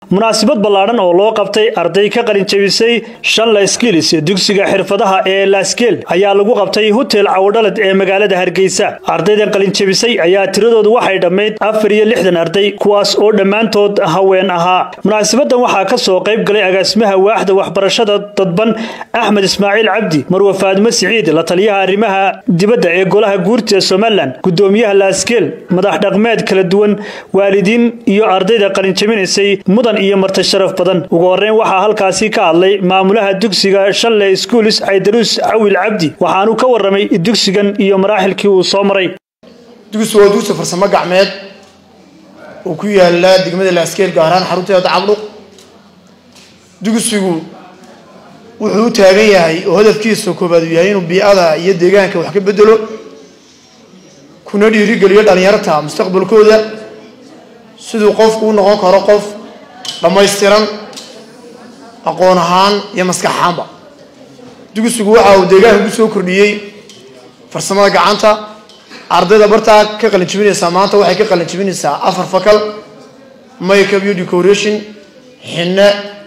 munaasabad ballaadhan oo loo qabtay arday ka qalinjabisay shanla skilis dugsiga xirfadaha ee laskeel ayaa lagu qabtay hotel cawdhalad ee magaalada hargeysa ardaydan qalinjabisay ayaa tiradoodu waxay dhammayd afar iyo lixdan arday kuwaas oo dhammaantood haween ahaa munaasabadan waxaa ka soo qayb galay agaasimaha waaxda waxbarashada dadban axmed ismaaciil cabdi marwe faadimo siciid la taliyaha arrimaha dibadda ee golaha guurta ee somalilan gudoomiyaha laskeel madax dhaqmeed kala duwan waalidiin iyo ardayda qalinjabinaysay mudan iyo marti sharaf badan ugu horeyn waxaa halkaasi ka hadlay maamulaha dugsiga shanle schools caydaruus cawil cabdi waxaanu ka waramay dugsigan iyo maraaxilkii uu soo maray dugsigu waa dugsi farsamo gacmeed oo ku yaala degmada laaskeer gaar ahaan xarunteeda cabdhuq dugsigu wuxuu u taagan yahay oo hadafkiisa koobaad uu yahay inuu biicada iyo deegaanka wax ka bedelo kuna dhiirigeliyo dhalinyarta mustaqbalkooda siduu qofku u noqon karo qof dhammaystiran aqoon ahaan iyo maskax ahaanba dugsigu waxa uu deegaanka ku soo kordhiyey farsamada gacanta ardayda bartaa ka qalinjibinaysaa maanta waxay ka qalinjibinaysaa afar fakal makeup iyo decoration xinne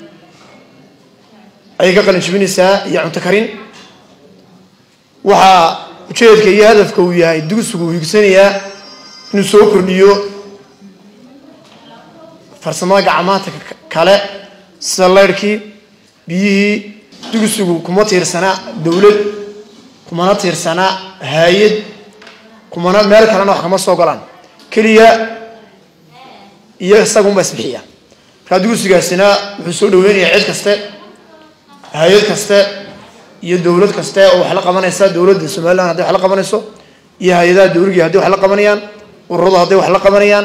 ayay ka qalinjibinaysaa iyo cunto karin waxaa ujeedka iyo hadafka uu yahay dugsigu uu higsanayaa inuu soo kordhiyo farsamada gacmaanta kale sida leyrhkii biyihii dugsigu kuma tiirsanaa dowlad kumana tiirsanaa hay-ad kumana meel kalena wax kama soo galaan keliya iyo isagunba isbixiya markaa dugsigaasina wuxuu soo dhaweynayaa cid kaste hay-ad kaste iyo dowlad kaste oo wax la qabanaysa dowladda somalilan hadday wax la qabanayso iyo hay-adaha dowligii hadday wax la qabanayaan ururadu hadday wax la qabanayaan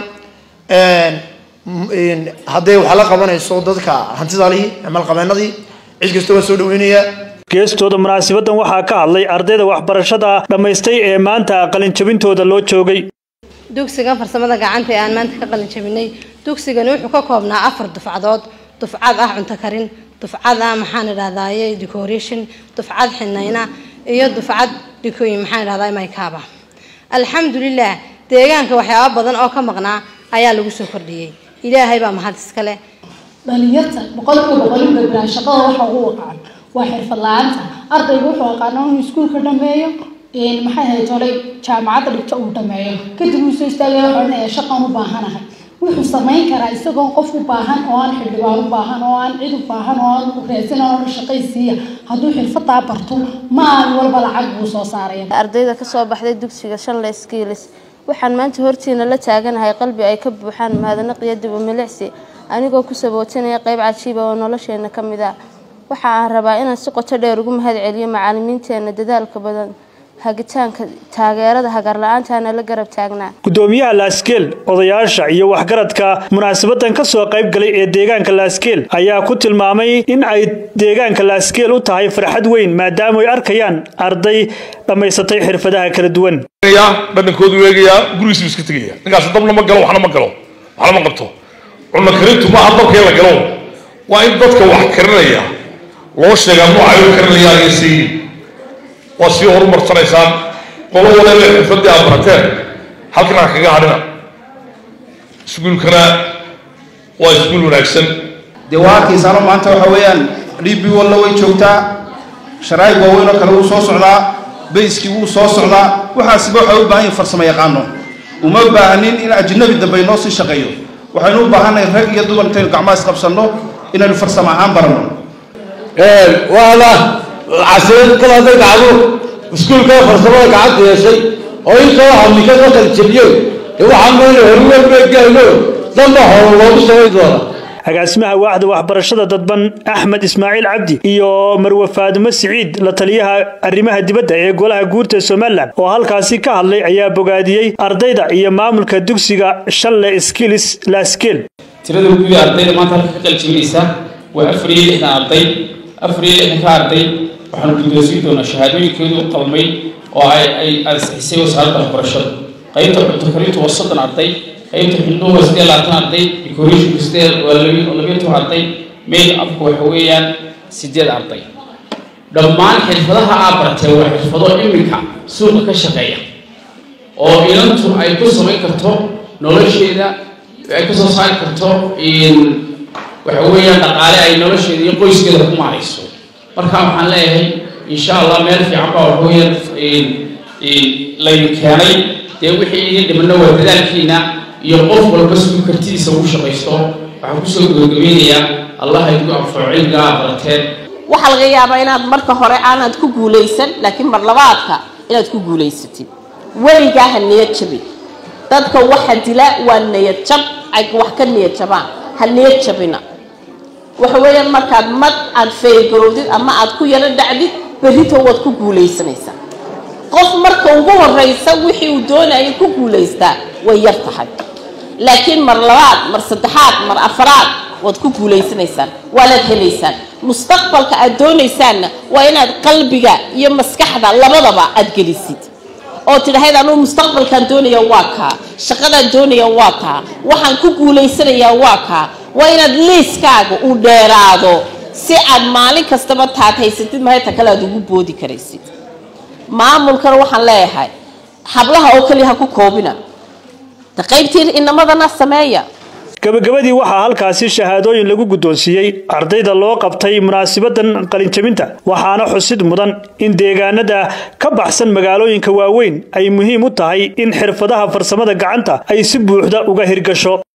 hadday wax la qabanayso dadka hantidalihii amalqabeenadii cid kasta waa soo dhaweynayaa geestooda munaasabadan waxaa ka hadlay ardayda waxbarashada dhammaystay ee maanta qalinjabintooda loo joogay dugsigan farsamada gacanta ee aan maanta ka qalinjabinay dugsigani wuxuu ka koobnaa afar dufcadood dufcad ah cunto karin dufcad ah maxaan idhahdaye decoration dufcad xinayna iyo dufcad dikooyin maxaan idhahdaa maykaaba alxamdulilah deegaanka waxyaaba badan oo ka maqnaa ayaa lagu soo kordhiyey ilaahay baa mahad iskale dhalinyarta boqolkiiba boqol in badbaa shaqada waxa ugu waqaan waa xirfad la-aanta ardaygu wuxuu aqaana inuu iskuulka dhameeyo maxay ahayd tolay jaamacadda dhigto uu dhameeyo kadib uu soo istaagaya wuxuu odhanaya shaqan u baahanahay wuxuu samayn karaa isagoo qof u baahan oo aan xildhibaan u baahan oo aan cid u baahan oo aan raadsan oo shaqaysiiya hadduu xirfadaa barto maalin walba lacag buu soo saaraya ardayda kasoo baxday dugsiga shanle skiilis waxaan maanta hortiina la taaganahay qalbi ay ka buuxaan mahadnaq iyo dib u milicsi anigoo ku sabootinaya qayb cajiiba oo nolosheena ka mid ah waxa aan rabaa inaan si qoto dheer ugu mahad celiyo macalimiinteena dadaalka badan hagitaanka taageerada hagarla-aantaana la garab taagnaa gudoomiyaha laaskeel odayaasha iyo waxgaradka munaasabadan ka soo qayb galay ee deegaanka laaskeel ayaa ku tilmaamay in ay deegaanka laaskeel u tahay farxad weyn maadaama ay arkayaan arday dhammaysatay xirfadaha kala duwan dhadhankoodu eegayaa gurigiisu iska tegaya ninkaas dabna ma galo waxna ma galo waxna ma qabto cunno karintu maaha dabkee la galo waa in dadka wax karinaya loo sheegaa noocay u karinayaan iyo sii waa sii horumarsanaysaan qolo waliba xirfadii aad barateen halkan aan kaga hadhina iskuulkana waa iskuul wanaagsan dee waa arkaysaano maanta waxa weeyaan dhibi walla way joogtaa sharaa'ig waaweyn oo kale wuu soo socdaa bayskii wuu soo socdaa waxaasiba waxay u baahan yihin farsamo yaqaano uma baahanin in ajnabi dambe inoo sii shaqeeyo waxaynu u baahannahay rag iyo dumar intaynu gacmaha isqabsanno inaynu farsamo ahaan baranno waana casirad kal hadday dhacdo iskuulka farsamada gacanta yeeshay oo intoo hamika ka qaljabiyeen dee waxaa mayna horuwarbeegayno damba horo loogu samayn doona agaasimaha waaxda waxbarashada dadban axmed ismaaciil cabdi iyo marwe faadimo siciid la taliyaha arrimaha dibadda ee golaha guurta somalilan oo halkaasi ka hadlay ayaa bogaadiyey ardayda iyo maamulka dugsiga shanle skilis laskeel tirada guud ee ardayda maanta halka ka qaljabinaysa waa afar iyo lixdan arday afar iyo lixdanka arday waxaanu guddoonsiin doonaa shahaadooyinkeedu u qalmay oo ay ay ansixisay wasaaradda waxbarashada qaybta cunto karintu waa soddon arday qaybta xindhuhu waa siddeed labaatan arday decorationku siddeed waa labiyo toban arday mail afku waxa weeyaan siddeed arday dhammaan xirfadaha aad bartee waa xirfado iminka suuqa ka shaqeeya oo inantu ay ku samayn karto nolosheeda ay ka soo saari karto waxa weeyaan dhaqaale ay nolosheeda iyo qoyskeeda ku maarayso marka waxaan leeyahay insha allah meel fiican baa waxa weeyaan laynu keenay dee wixii idin dhimano waa dadaalkiina iyo qof walba siduu kartidiisa ugu shaqaysto waxaan kusoo gabagabeynayaa allah idinku anfaco cilmigaa barateen waxaa laga yaabaa inaad marka hore aanad ku guulaysan laakiin mar labaadka inaad ku guulaysatid weligaa ha niyad jabin dadka waxa dila waa niyad jab ay wax ka niyad jabaan ha niyad jabina waxa weeyaan markaad mad aad feergarowdid ama aad ku yaro dhacdid berrito waad ku guulaysanaysaa qof marka ugu horeysa wixii uu doonayay ku guulaystaa way yar tahay laakiin mar labaad mar saddexaad mar afaraad waad ku guulaysanaysaan waanaad helaysaan mustaqbalka aad doonaysaanna waa inaad qalbiga iyo maskaxda labadaba aad gelisid oo tidhahayd anuu mustaqbalkaan doonaya waa kaa shaqadaan doonaya waa kaa waxaan ku guulaysanayaa waa kaa waa inaad liiskaaga uu dheeraado si aad maalin kastaba taad haysatid mahayta kale aad ugu boodi karaysid maamulkana waxaan leeyahay hablaha oo keliya ha ku koobina ta qaybtii inamadana sameeya gabagabadii waxaa halkaasi shahaadooyin lagu guddoonsiiyey ardayda loo qabtay munaasibadan qalinjabinta waxaana xusid mudan in deegaanada ka baxsan magaalooyinka waaweyn ay muhiim u tahay in xirfadaha farsamada gacanta ay si buuxda uga hirgasho